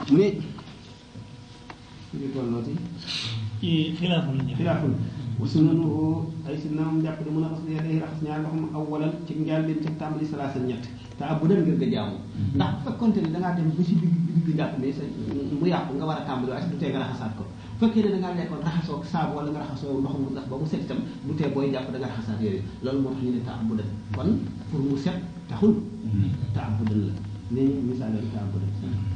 mu ne ñu tollooti ci xilaaful ñëw xilaaful wa sunanuhu ay sunnaam jàpp ne mën a raxas day raxas ñaar loxo awwalan ci njaal leen ci tàmbali salaasa ñett te ab bu dem ngir nga jaamu ndax bu fekkonte ne da ngaa dem ba si digg digg jàpp ne sa mu yàqu nga war a tàmbali waaye du tee nga raxasaat ko bu fekkee ne da ngaa lekkoon raxasoo saabu wala nga raxasoo ndox mu ndax ba mu set itam du tee booy jàpp da nga raxasaat yooyu loolu moo tax ñu ne ta ab bu dem kon pour mu set taxul ta ab bu dem la ne misaal la ta ab bu dem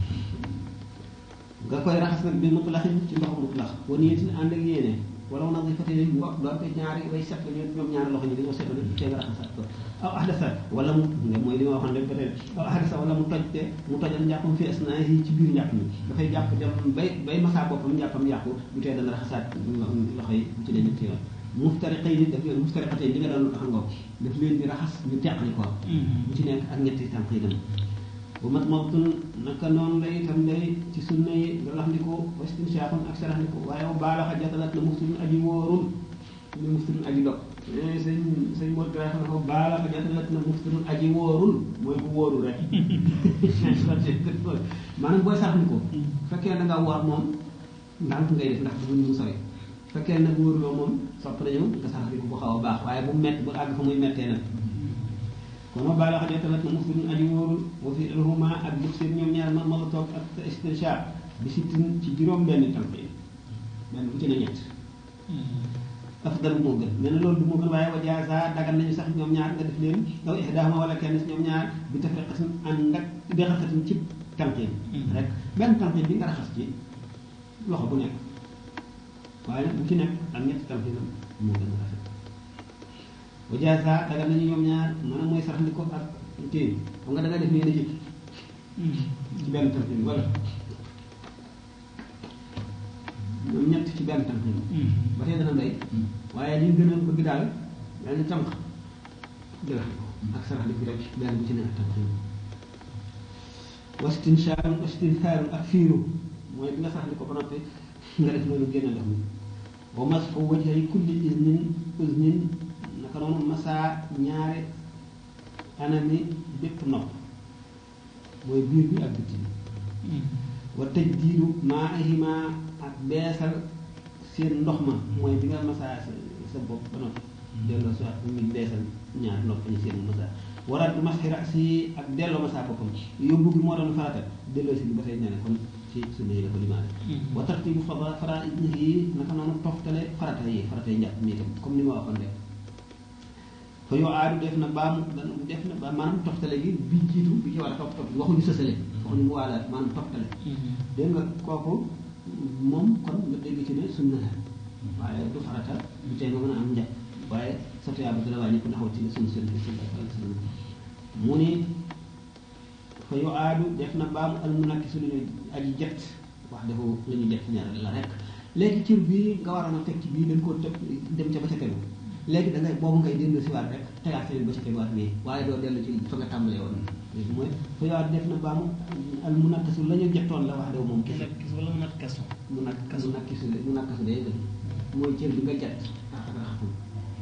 nga koy raxas nag bi mutlaxin ci ndox mutlax wa niyatin ànd ak yéene wala wu nag di fate mu wax doonte ñaari way set la ñoom ñoom ñaari loxo ñi dañoo setale tee nga raxasaat ko aw ahdasa wala mu nga mooy li ma waxoon rek ba tey aw ahdasa wala mu toj te mu tojal njàppam fi asnaa yi ci biir njàpp mi dafay jàpp dem bay bay masaa boppam njàppam yàqu bu tee dana raxasaat loxo yi bu ci dee ñetti yoon muftariqay ni daf leen muftariqatay li nga doon xam nga daf leen di raxas ñu teqali ko bu ci nekk ak ñetti tànk yi dem bu mat mawtun naka noonu lay itam lay ci sunna yi nga laxndiku wastinshaqun ak saraxndiku waaye bu baalaxa jatalat na muftirun aji wóorul ne muftirun aji dog sëñ sëñ Mor Dara xam ne ko baalaxa jatalat na muftirun aji wóorul mooy ku wóorul rek maanaam booy saraxndiku fekkee da nga woor moom ndànk ngay def ndax bëgguñu mu sori fekkee nag wóoruloo moom sopp nañu nga saraxndiku bu xaw a baax waaye bu mett bu àgg fa muy mettee nag kon ma baala xajee tamit na muftirun aji wóorul wa fi alhuma ak dug seen ñoom ñaar ma mala toog ak istinshaq bi si tin ci juróom benn tànk yi benn bu ci ne ñett afdal moo gën nee na loolu du moo gën waaye wa jaasa dagal nañu sax ñoom ñaar nga def leen aw ihdahuma wala kenn si ñoom ñaar bi tafriqatin ànd ak dexasatin ci tànk yi rek benn tànk bi nga raxas ci loxo bu nekk waaye nag bu ci nekk ak ñetti tànk yi moo gën a rafet wa jaasa dagal nañu ñoom ñaar maanaam mooy sarax ndi ko ak téye xam nga da nga def nii na jëkk ci benn tànk bi wala ñoom ñett ci benn tànk bi ba tey dana doy waaye li ñu gën a bëgg daal daal di tànk dëgg ak sarax ndi ko rek benn bu ci ne ak tànk yi wastinshaarum wastinshaarum ak fiiru mooy bi nga sarax ndi ko ba noppi nga def loolu génn ndox mi wa masxu wajhi kulli isnin usnin naka noonu masaa ñaare anami bépp nopp mooy biir bi ak bitti bi wa tëj diiru maa ahima ak beesal seen ndox ma mooy bi nga masaa sa sa bopp ba noppi delloo si ak ñu beesal ñaar nopp ñu seen masaa waraat bu masxira si ak delloo masaa boppam yóbbu gi moo doon farata delloo si bi ba tey nee na kon ci sunna yi la ko limaale wa tartibu fara fara yi naka noonu toftale farata yi farata yi njàpp mi itam comme ni ma waxoon rek fa yoo aadu def na baamu def na ba maanaam toftale gi bi jiitu bi ci war a topp topp waxuñu sësale waxuñu mu waala maanaam toftale dégg nga kooku moom kon nga dégg ci ne sunna la waaye du farata du tee nga mën a am njàpp waaye sa tuyaa ba dina wàññi ko ndaxaw ci ne sunna sunna sallallahu alayhi wa sallam mu ni fa yoo aadu def na baamu al mu nakki su ñu aji jet wax dafa la ñu jet ñaar la rek léegi cër bii nga waroon a teg ci bii dañ koo tëb dem ca ba ca tegu léegi da ngay boobu ngay dellu si waat rek tegaat feneen ba ca teguwaat nii waaye doo dellu ci fa nga tàmbalee woon léegi mooy fa yoo aadu def na baamu al mu nakkisu la ñu jettoon la wax daw moom kese kis wala mu nat kasu mu nak mu nakkisu mu nakkisu day gën mooy cër bi nga jet ak raxatul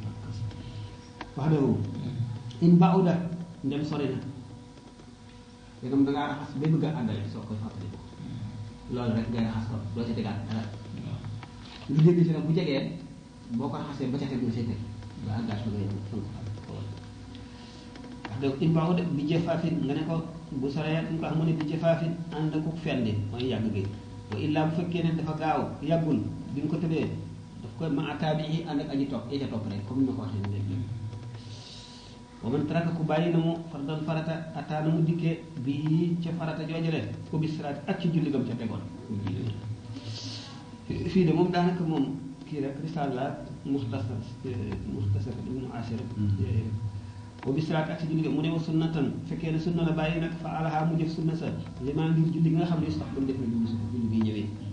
wax daw in bauda ndem sori na léegam da ngaa raxas ba bëgg a àndale soo koy fàttali ko loolu rek ngay raxas ko doo ci tegaat dara lu jéggi si nag bu jegee boo ko raxasee ba ca teg nga see teg ba àggaat fa ngay fa nga ko wax dëgg im baaxu de bi jëfaafin nga ne ko bu soree ñu ko xam ne bi jëfaafin ànd ak fendi mooy yàgg gi wa illaa bu fekkee ne dafa gaaw yàggul bi nga ko tëddee daf koy ma ataabi yi ànd ak aji topp ya ca topp rek comme ni ma ko waxee léegi wa man taraka ku bàyyi na mu fardan farata ataana mu dikkee bii ca farata joojale ko bis siraat ak ci julli gam ca tegoon fii de moom daanaka moom kii rek risaal la muxtasar muxtasar ibnu asir ko bis siraat ak ci julli gam mu ne wa sunnatan fekkee ne sunna la bàyyi nag fa alaha mu jëf sunna sa li maa ngir julli gi nga xam ne sax ba mu def na julli si julli bi ñëwee